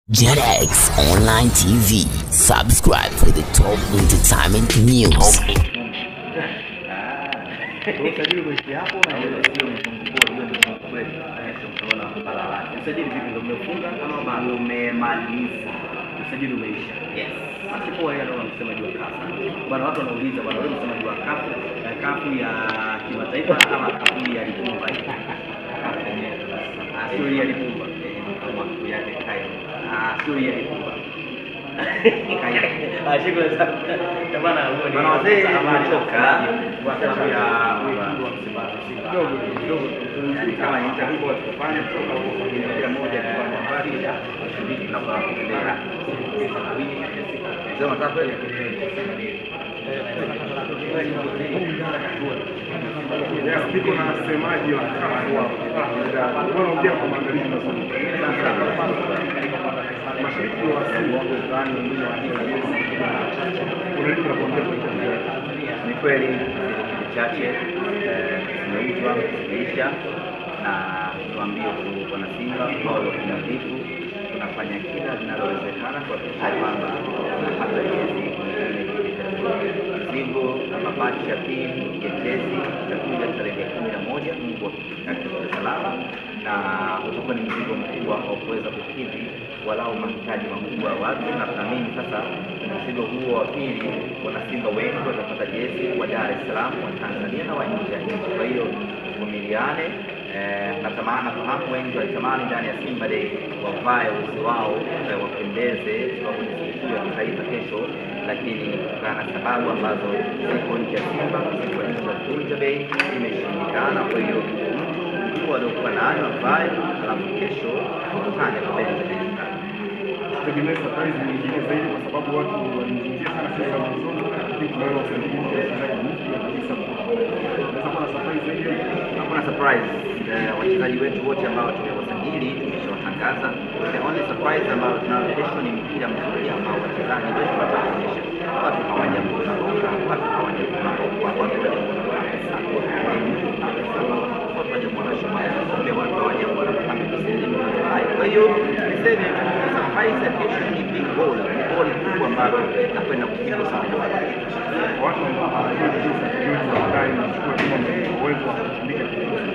JetX Online TV. Subscribe for the top entertainment news. Usajili umeishia hapo na hiyo sio mfunguo, hiyo ni mfunguo kweli. Unaona balala. Usajili vipi ndio umefunga ama bado umemaliza? Usajili umeisha. Yes. Basi kwa hiyo ndio unasema jua kafu. Bwana watu wanauliza bwana wewe unasema jua kafu, ya kafu ya kimataifa ama kafu ya Lipumba hii? Kafu yenyewe. Ah, sio ya Lipumba. Eh, kama kafu yake kai. Ah, sio ya Lipumba. Ah, shukrani sana. Bwana huo ni Bwana wazee, amani tumetoka kwa sababu ya wekundu wa Msimbazi. Kidogo kidogo kama nitakuwa tukafanya kutoka huko familia moja kwa nafasi ya kushiriki na kwa kuendelea. Sema sasa kweli. Yes, niko na wasemaji wa kafu hapo. Wanaongea kwa maandalizi mazuri. Mashariki wa Simba wako ndani wengine wa Unaweza kuongea kwa Ni kweli kipindi chache eh, zimeuzwa zimeisha, na tuambie tu wana Simba au wakamilifu, tunafanya kila linalowezekana kuhakikisha kwamba tunapata jezi mzigo na mabati ya pili ya jezi itakuja tarehe kumi na moja Mungu akitujalia salama, na utakuwa ni mzigo mkubwa wa kuweza kukidhi walau mahitaji makubwa ya watu, na tunaamini sasa mzigo huo wa pili, wanasimba wengi watapata jezi wa Dar es Salaam, wa Tanzania na wa nje ya nchi. Kwa hiyo tuvumiliane. Eh, natamani nafahamu wengi walitamani ndani ya Simba Day wavae uzi wao eh, wapendeze, sababu ni sikukuu ya kitaifa kesho, lakini kutokana na sababu ambazo ziko nje ya Simba, ziko nje ya Vunja Bei, imeshindikana. Kwa hiyo mtu mkuu aliokuwa nayo avae, alafu kesho tukutane kupendeza tegemea surprise nyingine zaidi kwa sababu watu walizungumzia sana sasa mwanzoni, lakini tunaona usajili wa wachezaji mpya kabisa. Unaweza kuwa na surprise zaidi. hakuna surprise. Eh, wachezaji wetu wote ambao tumewasajili tumeshawatangaza. The only surprise ambayo tunayo kesho ni mpira mzuri ambao wachezaji wetu wataonyesha. Watu hawajamwona Roka, watu hawajamwona Okwa, watu hawajamwona Bakisa, watu hawajamwona Shomari Kombe, watu hawajamwona Mohamed Selim. Kwa hiyo niseme tu surprise ya kesho ni big goal, ni goal kubwa ambalo nakwenda kupigwa sana Watu ambao hawajui jinsi ya kujiunga na ndani na kuchukua timu yenye uwezo wa kutumika kidogo.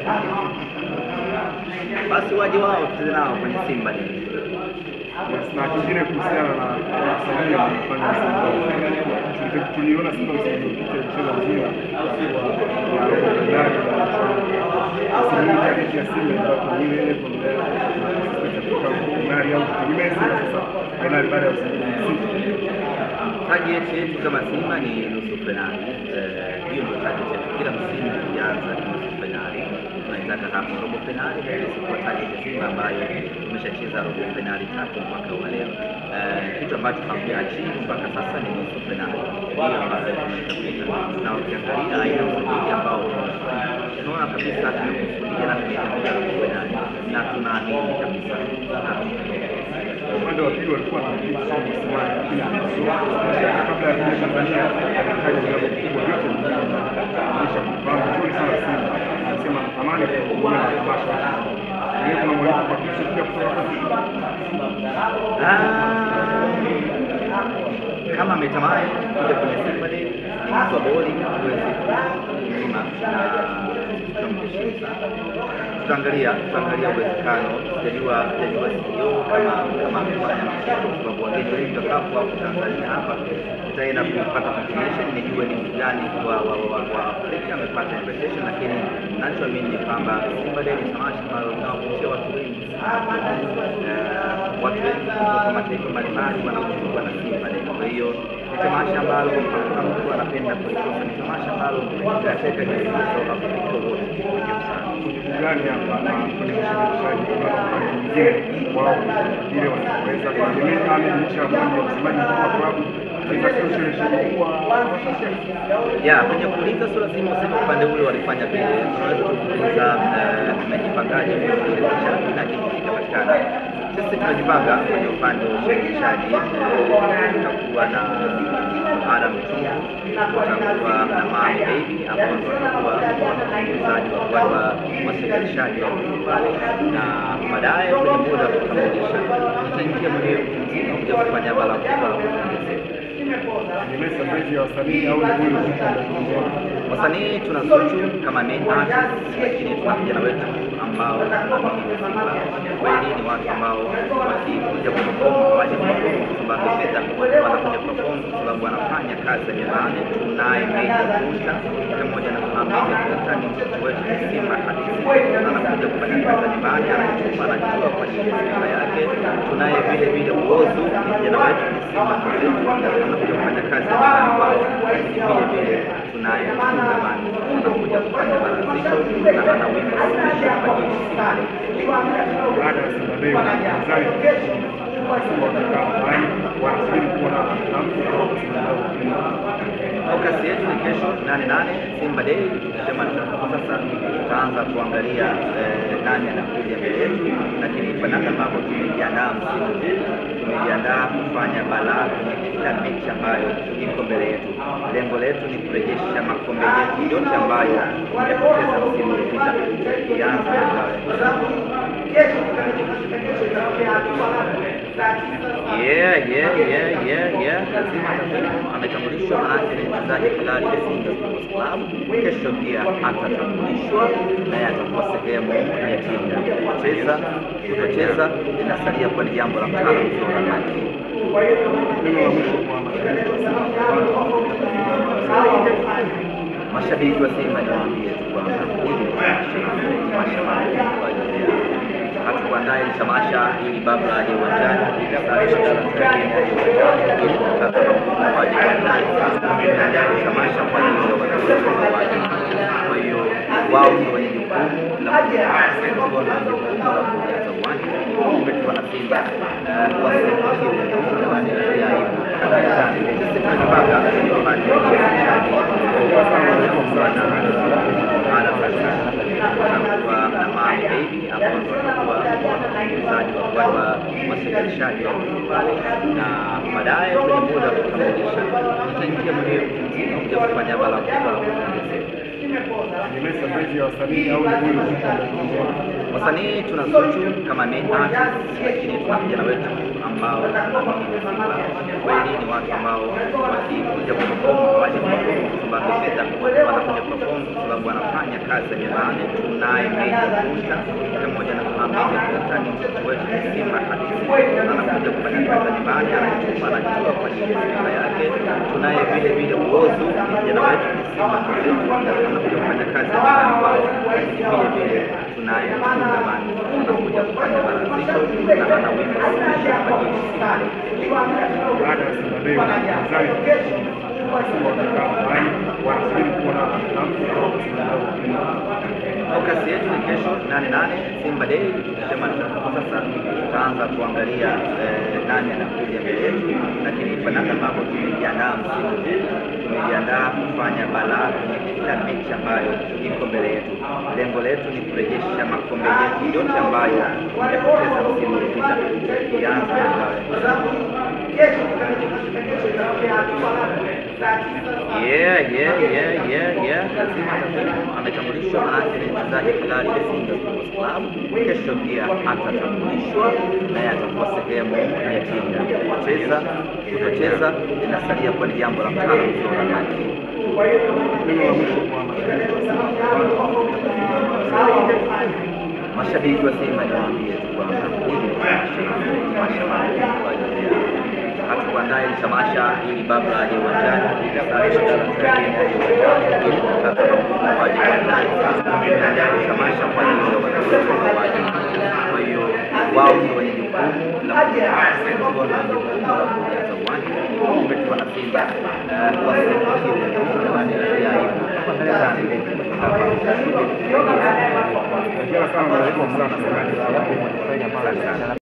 basi waje wao tucheze nao kwenye Simba Day. Yes, na kingine kuhusiana na wasanii wanaofanya Simba. Tuli- Tuliona Simba msimu uliopita ikicheza mpira wa robo fainali na msimu huu target ya Simba ilikuwa pengine ile kuendelea kutoka fainali au kutegemea Simba sasa fainali baada ya usajili mzito. Target yetu kama Simba ni nusu fainali. Eh, Hiyo ndio target yetu. Kila msimu tukianza ni nusu fainali, tunaitaka hapo robo fainali, lakini sikuwa target ya Simba ambayo tumeshacheza robo fainali tatu mwaka wa leo. Eh, Kitu ambacho hakujaachieve mpaka sasa ni nusu fainali, hiyo ambayo tunaitafuta, na ukiangalia aina ya usajili ambao tunafanya, tunaona kabisa tumekusudia na tumeitembea robo fainali na tunaamini kabisa Upande wa pili walikuwa na Pitso Msimani, lakini Pitso kabla ya kuja Tanzania alitaja vilabu vikubwa vyote vinaonyesha kufahamu vizuri sana Simba. Anasema anatamani kuhudhuria matamasha. Pengine kuna mwaliko kwa Pitso pia kutoka kwa Ah, kama ametamani kuja kwenye Simba Day ni mtu wa boli huwezi kumnyima na tutamheshimu sana. Tutaangalia tutaangalia uwezekano, sijajua sijajua CEO kama kama amefanya mchezo, kwa sababu wageni wengi wakapo hapo Tanzania hapa, tutaenda kupata confirmation nijue ni mtu gani wa wa wa wa Afrika amepata invitation, lakini nachoamini ni kwamba Simba Day ni tamasha ambalo linawavutia watu wengi sana eh, watu wengi kutoka mataifa mbalimbali wanavutiwa na Simba Day. Kwa hiyo ni tamasha ambalo hakuna mtu anapenda kulikosa, ni tamasha ambalo linateka jamii za South Africa wote kwa ujumla sana. gani hapa na kwenye ushirikishaji kuna wakati mwingine wao vile wanaweza kutegemea ama licha ya kwamba msemaji mkuu wa klabu anaweza sio ushirikishaji kuwa ya kwenye kuuliza sio lazima useme upande ule walifanya vile, unaweza tu kuuliza eh, tumejipangaje kwenye ushirikishaji na kitu kikapatikana. Sisi tumejipanga kwenye upande wa ushirikishaji, eh, tutakuwa na Adam Mchungu, tutakuwa na Mami Baby ambao ndio watakuwa wasikilizaji wa wa wasikilizaji wa pale, na baadaye kwenye muda wa kukamilisha tutaingia kwenye kufanya bala kubwa la kuongezeka. Tegemea surprise ya wasanii au ni kweli vitu ambavyo Wasanii tuna Zuchu kama main artist, lakini tuna vijana wetu ambao tunaamini kwamba kweli ni watu ambao wakikuja kuperform hawaje kuperform kwa sababu fedha, wanakuja kuperform kwa sababu wanafanya kazi za nyumbani. Tunaye Meja Kunta pamoja na Meja Kunta ni mtoto wetu ni Simba halisi, anakuja kufanya kazi za nyumbani, anajituma, anajitoa kwa ajili ya Simba yake. Tunaye vile vile Uozu, ni kijana wetu ni Simba mwenzetu, anakuja kufanya kazi za nyumbani kwao, lakini vile vile tunaye Fungamani anakuja kufanya bara zito na ana wimbo special kwa ajili ya Simba Day. baada ya Simba Day wanazani Simba wanakaa mahali wanasubiri kuona tamko kutoka Simba Day. Focus yetu ni kesho nane nane Simba Day. Tukishamaliza kwa sasa, tutaanza kuangalia eh, nani anakuja mbele yetu, lakini kwa namna ambavyo tumejiandaa msimu huu, tumejiandaa kufanya balaa kwenye kila mechi ambayo iko mbele yetu. Lengo letu ni kurejesha makombe yetu yote ambayo tumepoteza msimu uliopita, tukianza na ngao ya Yeah, yeah, yeah, yeah, yeah. Lazima atakuwepo. Ametambulishwa manake ni mchezaji halali wa Simba Sports Club. Kesho pia atatambulishwa naye atakuwa sehemu ya timu. Kucheza kutocheza linasalia kuwa ni jambo la mtaalamu mzuri wa timu. Neno la mwisho kwa mashabiki wa Simba Mashabiki wa Simba niwaambie tu kwamba hili ni tamasha, tamasha maalum kwa ajili yao. Hatukuandaa hili tamasha ili Babla aje uwanjani, ili Salisha Darajani aje uwanjani, ili mtazamo mkubwa waje uwanjani. Tumeandaa hili tamasha kwa ajili ya wanafunzi wa waje. Kwa hiyo wao ndio wenye jukumu la kujaza jukumu la kujaza uwanja. Umetiwa na Simba eh, wasipokile jamani ya aibu. Sisi tunajipanga kufanya ushirikiano anakuwa na Mami Baby ambao watakuwa watengenezaji wa wa wasilishaji wa pale, na baadaye kwenye muda wa kukamilisha tutaingia kwenye mzima kuja kufanya bala kubwa la kuongezeka. tegemea surprise ya wasanii au ni kweli vitu ambavyo Wasanii tuna Zuchu kama main artist, lakini tuna vijana wetu ambao tunaamini kwamba kweli ni watu ambao wakikuja kuperform hawaje kuperform kwa sababu fedha, wanakuja kuperform kwa sababu wanafanya kazi za nyumbani. Tunaye Meja Kunta pamoja na Meja Kunta ni mtoto wetu ni Simba halisi, anakuja kufanya kazi za nyumbani, anajituma, anajitoa kwa ajili ya Simba yake. Tunaye vile vile Uozu, ni kijana wetu ni Simba mwenzetu, anakuja kufanya kazi za nyumbani kwao, lakini vile vile tunaye Fungamani anakuja kufanya bara zito na ana wimbo special kwa ajili ya Simba Day. baada ya Simba Day wanazani Simba wanakaa mahali wanasubiri kuona tamko kutoka Simba Day. Focus yetu ni kesho nane nane Simba Day. Tukishamaliza kwa sasa, tutaanza kuangalia eh, nani anakuja mbele yetu, lakini kwa namna ambavyo tumejiandaa msimu huu, tumejiandaa kufanya balaa kwenye kila mechi ambayo iko mbele yetu. Lengo letu ni kurejesha makombe yetu yote ambayo tumepoteza msimu uliopita, tukianza na ngao ya Yeah, yeah, yeah, yeah, yeah. Lazima atakuwepo. Ametambulishwa manake ni mchezaji halali wa Simba Sports Club. Kesho pia atatambulishwa naye atakuwa sehemu ya timu. Kucheza kutocheza linasalia kuwa ni jambo la mtaalamu mzuri wa timu. Neno la mwisho kwa mashabiki wa Simba Mashabiki wa Simba niwaambie tu kwamba hili ni tamasha, tamasha maalum kwa ajili yao. Hatukuandaa hili tamasha ili Babla aje uwanjani, ili Salisha Darajani aje uwanjani, ili mtazamo mkubwa waje uwanjani. Tumeandaa hili tamasha kwa ajili ya wanafunzi wa waje. Kwa hiyo wao ndio wenye jukumu la kujaza jukumu la kujaza uwanja. Umetiwa na Simba eh, wasipokile jamani ya aibu. Hongera sana na rais wa Msasa. Asante sana.